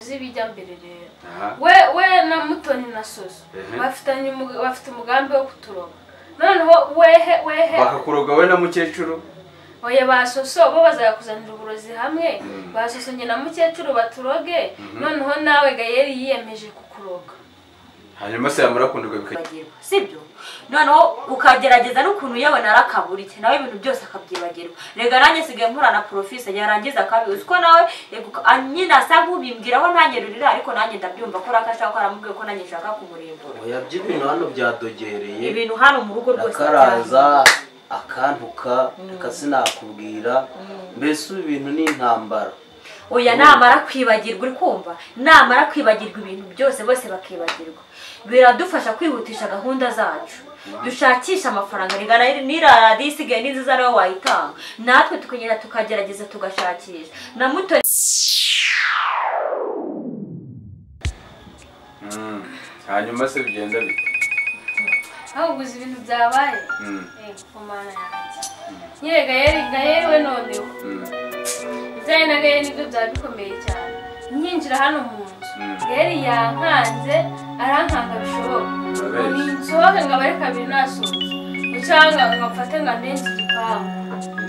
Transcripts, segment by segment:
z'ibijya mbere rero aha we we na mutoni na soso Ehe. bafitanye umuga- bafite umugambi wo kuturoba noneho wehe wehe bakakuroga wowe na mukecuru oya ba soso bo bazajya kuzanira uburozi hamwe Mm. ba soso njye na mukecuru baturoge noneho nawe gayeri yiyemeje kukuroga hanyuma se yamara kunirwa bikajya akabyibagirwa sibyo noneho ukagerageza n'ukuntu yabona arakaburiye nawe ibintu byose akabyibagirwa rega nanjye nsigaye mpura na porofise yarangiza akabizi ko nawe yego, a- nyine asa nk'ubimbwiraho nanjye rurira ariko nanjye ndabyumva ko rakashaka ko aramubwiye ko nanjye nshaka kumurimbura oya by'ibintu hano byadogereye ibintu hano mu rugo rwose akaraza byahinduka. akantuka reka sinakubwira mbese ubu bintu ni intambara oya namara kwibagirwa uri kumva namara kwibagirwa ibintu byose bose bakibagirwa biradufasha kwihutisha gahunda zacu dushakisha amafaranga ringana n'iradiyo isigaye n'inziza nawe wayitanga natwe tukagenda tukagerageza tugashakisha na muto Mm. hanyuma se bigenda bite ahubwo uzi ibintu byabaye Mm. Eh, ku mana yanjye nyine gayeri gayeri we noneho Mm. ibyaye na gayeri nibyo byari bikomeye cyane nyinjira hano mu nzu Mm. gayeri yankanze arankanga bishoboka Urabeshya. ngo nsohoke ngo abare kabiri nasohoze cyangwa ngo mfate ngo amenze igipangu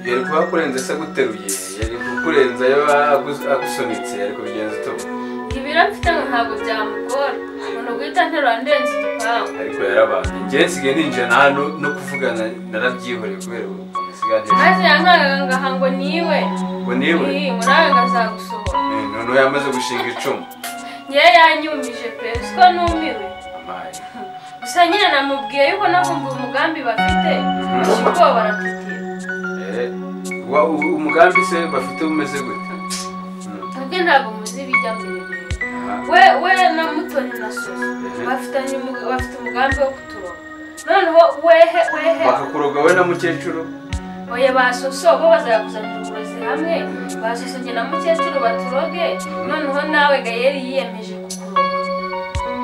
yari kuba akurenze se aguteruye yari kukurenza yaba agu- agusunitse yari kubigenza utuma ibiro mfite ngo ntabwo byamugora umuntu guhita nterura ndenze igipangu ariko yarabanje njye nsigaye ninjira na hano no kuvugana narabyihoreye kubera ubu nsigaye maze yankangaga ngaha ngo niwe ngo niwe Ii, ngo nawe ngazagusohora Eh, noneho yamaze gushinga icumu ngewe yanyumije pe siko numiwe amaye gusa nyine namubwiye yuko nakumva umugambi bafite gusa ubwoba baratutira Eh, wa u- umugambi se bafite umeze gute Mm. ubwe ntabwo muzi ibijya mbere rero Aha. we we na mutoni na soso bafitanye umuga- bafite umugambi wo kuturoba noneho wehe wehe bakakuroga wowe na mukecuru oya ba soso bo bazajya kuzanira uburozi hamwe ba soso njye na mukecuru baturoge noneho nawe gayeri yiyemeje kukuroga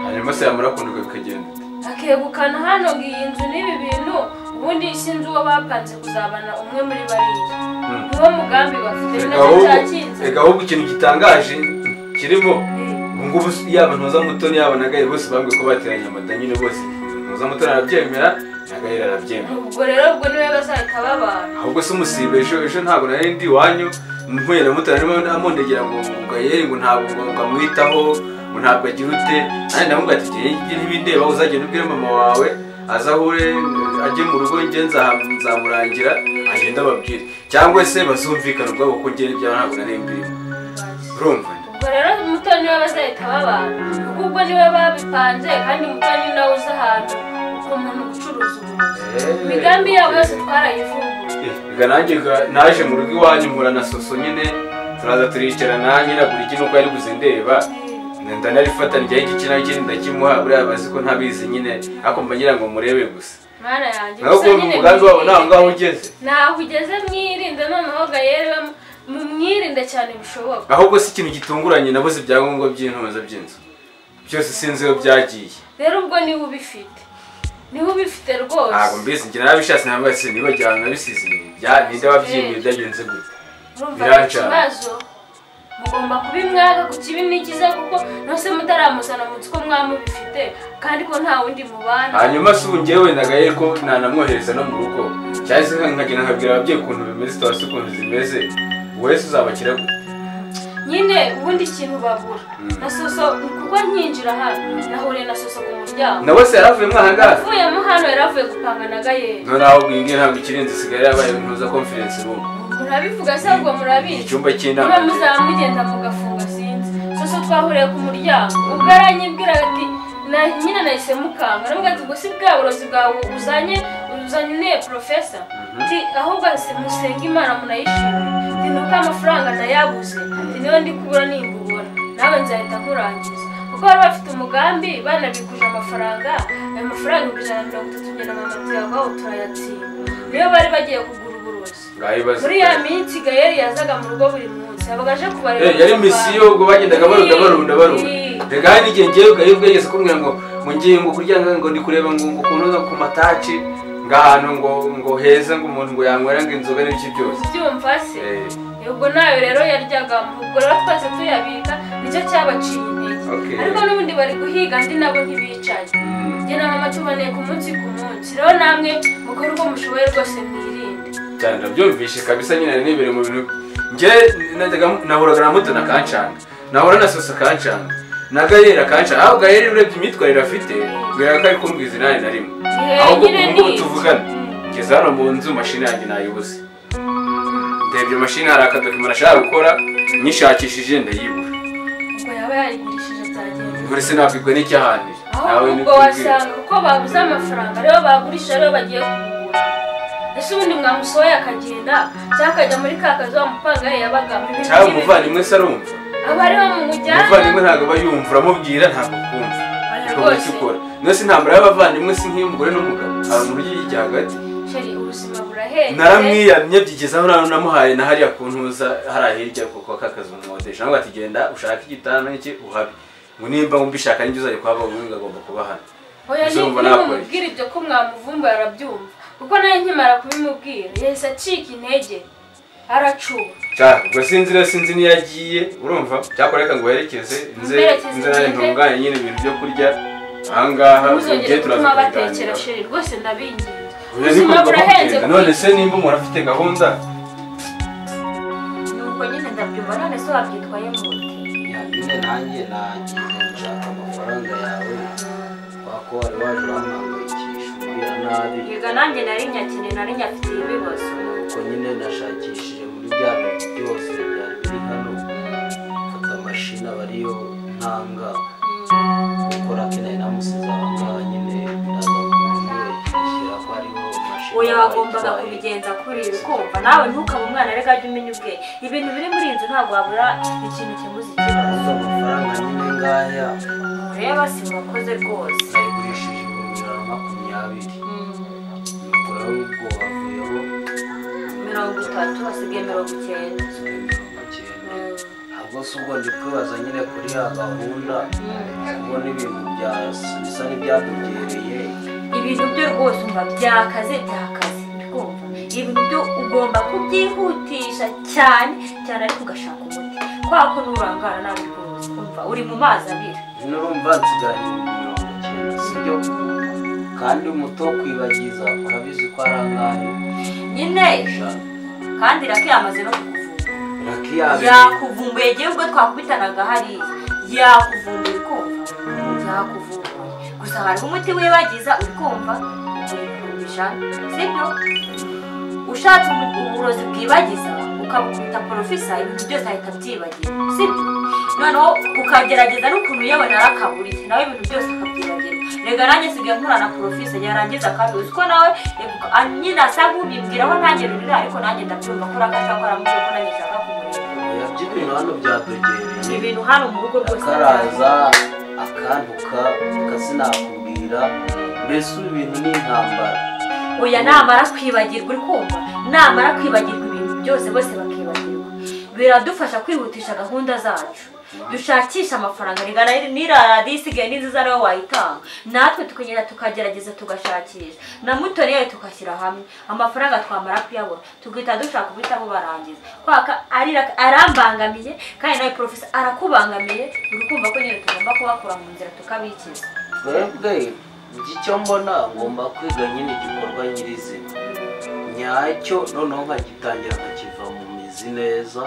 hanyuma se yamara kunirwa bikagenda bite? akegukana hano ngo iyi nzu n'ibi bintu ubundi sinzi uwo bapanze kuzabana umwe muri bariya Mm. niwo mugambi bafite Reka nacyo ahubwo- cyakinze reka ahubwo ikintu gitangaje kirimo Eh, ubu ngubu yaba ntuza mutoni yaba na gahiri bose bambwiye ko bateranye amata nyine bose ntuza mutoni arabyemera na gahiri arabyemera ubwo rero ubwo niwe bazahita babana ahubwo se umusiba ejo ejo ntabwo nari ndi iwanyu mpuye na mutoni arimo amundegera ngo ngo gahiri ngo ntabwo ngo ngo amwitaho ngo ntabwo agira ute nanjye ndamubwira ati njye ntibindeba uzagenda ubwire mama wawe azahure ajye mu rugo njye nza- nzamurangira agende ababwire cyangwa se bazumvikana ubwabo ko njye n'ibyabo ntabwo nari mbirimo urumva ubwo rero muto niwe bazahita babana kuko ubwo niwe babipanze kandi muto ni nawe uzi ahantu umuntu ucuruza uburozi Eh, imigambi yabo yose eh. twarayivumbuye reka nanjye ga- naje mu rugo iwanyu mpura na soso nyine turaza turicara nanjye nagura iki nuko yari buze ndeba ndanarifata njyaho igiki naho ikindi ndakimuha buriya bazi ko ntabizi nyine ariko mbagira ngo murebe gusa mana yanjye nawe ukumva umugambi wabo ntaho ngaho ugeze naho ugeze mwirinde noneho gayeri we mu- mwirinde cyane bishoboka ahubwo si ikintu gitunguranye nabuze ibyangombwa by'intuza by'inzu byose sinzi iyo byagiye rero ubwo niwe ubifite niwe ubifite ntabwo rwose mbizi njye narabishatse ntabwo se niba jyana nabisize bya ninde wabyimbuye byagenze gute urumva ari Birancana. ikibazo mugomba kubimwaka ku kibi nigiza kuko nose mutaramuzana mu nzu ko mwamubifite kandi ko nta wundi mubana hanyuma si ubu njyewe nagaye ko nanamwohereza no mu rugo cyangwa se nkagenda nkabwira ababyeyi ukuntu bimeze tubase ukuntu zimeze wese uzabakira gute nyine ubundi ikintu babura na soso kuko nkinjira hano nahuriye na soso ku muryango na wese yaravuyemo ahangaha avuyemo hano yari avuye gupanga na gayeri noneho ubwo iyi ngiyi ntabwo ikiri inzu isigaye yabaye ntuza konferensi ubu murabivuga se ubwo ni murabizi icyumba cy'inama niba muzaba mugenda mugafunga sinzi soso twahuriye ku muryango ubwo aranyibwira ati na nyine nahise mukanga aravuga ati ubwo si bwa burozi bwawe uzanye uzanye porofesa ati ahubwo se musenge imana munayishimire ati nuko amafaranga nayabuze ati niyo ndi kubura nimba ubona nawe nzahita nkurangiza kuko bari bafite umugambi banabikuje amafaranga ayo mafaranga ibihumbi ijana na mirongo itatu njyana mama tuyavaho turayatsinda niyo bari bagiye kugura uburozi ngaho ibibazo muri ya minsi gayeri yazaga mu rugo buri munsi yabaga aje kubareba Eh, yari misiyo ubwo bagendaga barunda barunda barunda reka hari n'igihe ngewe ubwo yari ubwegeze kumbwira ngo ngo ngiye ngo kurya ngo ndi kureba ngo ngo kunoza ku mataci ngahantu ngo ngo heza ngo umuntu ngo yanywera ngo inzoga n'ibiki byose ubyumva se Eh, ubwo nayo rero yaryaga ubwo rero twese tuyabika nicyo cyabaciye Okay. intege ariko n'ubundi bari guhiga andi nabo ntibicaye mm, njye na mama tuboneye ku munsi ku munsi rero namwe mukore uko mushoboye rwose mwirinde cyane ndabyumvishe kabisa nyine nari nibere mu bintu njye najyaga nahuraga na mutoni akancanga nahura na sosa akancanga na gahera akancanga aho gahera urebye imyitwarire afite mbwira ko ari kumbwiza inani na rimwe aho Eh, nyine ubu iki? tuvugana ngeze hano mu nzu mashini yanjye nayibuze ndebye mashini hari akadokima nashaka gukora nyishakishije ndayibura ubwo yaba yarigurishije byagenze buri sinakwibwe n'icyahandi aho ubwo wasanga kuko babuze amafaranga rero bagurisha rero bagiye kugura ese ubundi mwamusohoye akagenda cyangwa akajya muri ka kazi wa mupanga ye yabaga muri cyangwa umuvandimwe se arumva aba ariho mumujyana umuvandimwe ntabwo aba yumva uramubwira ntabwo akumva Oya ukabona icyo rwose ukora niyo si intambara y'abavandimwe si nk'iy'umugore n'umugabo hari umuntu ujya hagati sheri ubuzima burahenze naramwiyamye byigezaho nawe namuhaye na hariya ku ntuza hariya hirya kuko aka kazi umwodesha ntabwo ati genda ushake igitanda n'iki uhabe ngo nimba wumva ishaka n'inzu uzajya kuhaba ubundi agomba kuba hano oya Izo ni- mbona yakora nimumubwira ibyo ko mwamuvumba arabyumva kuko nawe nkimara kubimubwira yahise acika intege aracuba cyane ubwo sinzi rero sinzi niyo agiye urumva cyakora reka ngo werekeze nze Mwerekeze nze nawe ngende. ntunganye nyine ibintu byo kurya ahangaha ntuzongere gutuma batekera kuganira. sheri rwose ndabinginze Ubu rero niko ubuzima tugomba burahenze kugenda. none se nimba umuntu afite gahunda nuko nyine ndabyumva none se wabyitwaye mu nda nyine nanjye nagiye gushaka amafaranga yawe wako wari waje urampangayikisha umbwira nabi yega nanjye nari nyakene nari nyafitiye ibibazo nuko nyine nashakishije muri bya bintu byose byari biri hano mfata mashini aba ariyo ntanga gukora akeneye namusize aho ngaho nyine ndaza kumwishyura ko hariho mashini oya wagombaga wayitwaye. kubigenza kuri ibi kumva nawe ntukabe umwana reka jya umenya ubwe ibintu biri muri iyi nzu ntabwo wabura ikintu kimuzi ikibazo Ntabwo amafaranga nyine ngaya ureba si murakoze rwose nayigurishije ibihumbi ijana na makumyabiri nukora w'ubwo wavuyeho mirongo itatu hasigaye mirongo icyenda ntabwo si ubwo ndi kwibaza nyine kuri ya gahunda kubona ibintu bya bisa n'ibyadugereye ibintu byo rwose umva byakaze byakaze ndumva ibintu byo ugomba kubyihutisha cyane cyane ariko ugashaka umuti kubera ko nurangara nabi rwose umva uri mu mazi abira nurumva nsigaranye mirongo icyenda sibyo kandi umuto wo kwibagiza urabizi ko ari angahe nyine ijana kandi raki yamaze no kukuvumbura rakiyabiri yakuvumbuye igihe ubwo twakubitanaga hariya yakuvumbuye kumva yakuvumbuye gusa hariho umuti wibagiza uri kumva urikumbisha sibyo ushatse ubu- uburozi bwibagiza ukabukubita porofisa ibintu byose ahita abyibagira sibyo noneho ukagerageza n'ukuntu uyabona arakaburiye nawe ibintu byose akabyibagira rega nanjye nsigaye nkorana porofisa yarangiza akabizi ko nawe reka- ah, nyine asa nk'ubimbwiraho nanjye rurira ariko nanjye ndabyumva ko urakashaka ko aramubwira ko nanjye nshaka kumureba yabyo ibintu hano byadugereye ibintu hano mu rugo rwose akaraza akantuka akasinakubwira mbese ubu ibintu ni intambara oya namara kwibagirwa uri kumva namara kwibagirwa ibintu byose bose bakibagirwa biradufasha kwihutisha gahunda zacu dushakisha amafaranga rigana n'iraradiyo isigaye n'inziza nawe wayitanga natwe tukagenda tukagerageza tugashakisha na mutoni yawe tugashyira hamwe amafaranga twamara kuyabona tugahita dushaka guhitamo barangiza kwaka arira- arambangamiye kandi nawe porofesa arakubangamiye uri kumva ko nyine tugomba kubakura mu nzira tukabikiza twebwe icyo mbona ngomba kwiga nyine igikorwa nyirizina nyacyo noneho nkagitangira nkakiva mu mizi neza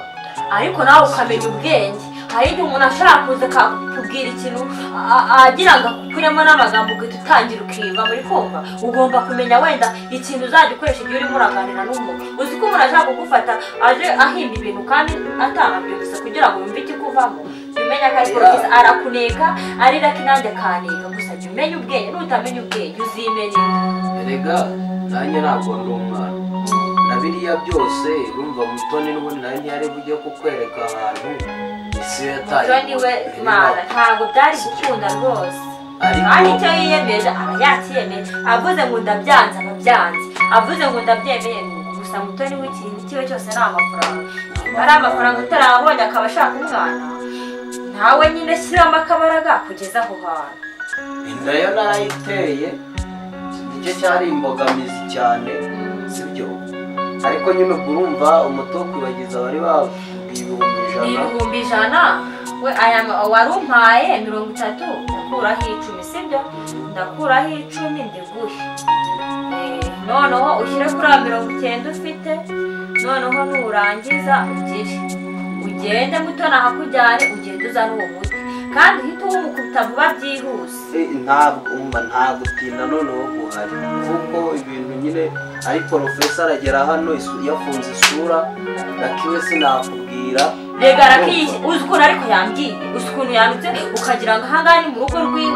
ariko nawe ukamenya ubwenge hari igihe umuntu ashobora kuza akakubwira ikintu a- a- agira ngo akukuremo n'amagambo ugahita utangira ukiba muri kumva ugomba kumenya wenda ikintu uzajya ukoresha igihe urimo uraganira n'umuntu uzi ko umuntu ashaka kugufata aje ahimba ibintu kandi atanabyumvise kugira ngo wumve ikikuvamo jya umenya ko ari porofesa arakuneka arira ko inange akaneka gusa jya umenya ubwenge nutamenya ubwenge uzimenera erega nanjye ntabwo ndi umwana na biriya byose urumva mutoni n'ubundi nawe ntiyari bujye kukwereka ahantu isi yataye muto niwe mana ntabwo byari gukunda rwose Ariko- kandi icyo yiyemeje aba yakiyemeje avuze ngo ndabyanze aba abyanze avuze ngo ndabyemeye gusa muto niwe ikintu icyo cyose ni amafaranga niba ari amafaranga utarabonye akaba ashaka umwana ntawe nyine shyiramo akabaraga kugeza aho hantu inda yo narayiteye nicyo cyari imbogamizi cyane sibyo ariko nyine ubwo urumva umuti wo kwibagiza wari babwiye ibihumbi ni ijana ibihumbi ijana we aya ma- wari umpaye mirongo itatu ndakuraho icumi sibyo ndakuraho icumi ndiguhe Eh, noneho ushyire kuri ayo mirongo icyenda ufite noneho nurangiza ugire ugende muto nahakujyane ugende uzane uwo muti kandi uhite uwumukubita vuba byihuse Eh, ntabwo umva nta gutinda noneho guhari kuko ibintu nyine ari porofesa aragera hano isu- yafunze isura rakiwe sinakubwira rega arakiyi uzi ukuntu ariko yambwiye uzi ukuntu yanditse ukagira ngo ahangaha ni mu rugo rwiwe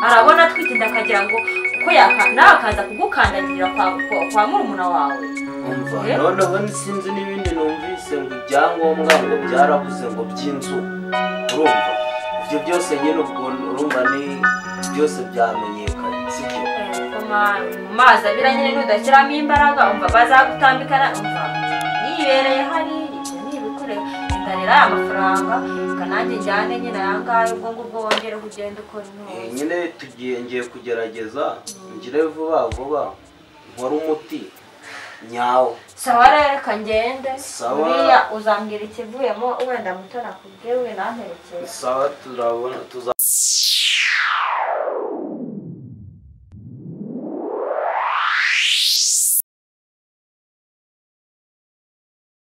arabona atwitinda akagira ngo ko yaka nawe akaza kugukandagirira kwa, kwa, kwa murumuna wawe umva Eh? noneho sinzi n'ibindi numvise ngo ibyangombwa ngo byarabuze ngo by'inzu urumva ibyo byose nyine ubwo urumva ni byose byamenyekanye sibyo Eh, ma- mu mazi abira nyine nudashyiramo imbaraga umva bazagutambikana umva yibereye hari ibyo ni ibikorera ndarira aya mafaranga reka nanjye njyane nyine aya ngaya ubwo ngubwo wongere ugende ukora Eh, intore nyine tugiye ngiye kugerageza ngire vuba vuba nkore umuti nyawo sawa rero reka ngende Sawa. buriya uzambwira ikivuyemo wenda muto nakubwiye we namperekeye sawa turabona tuza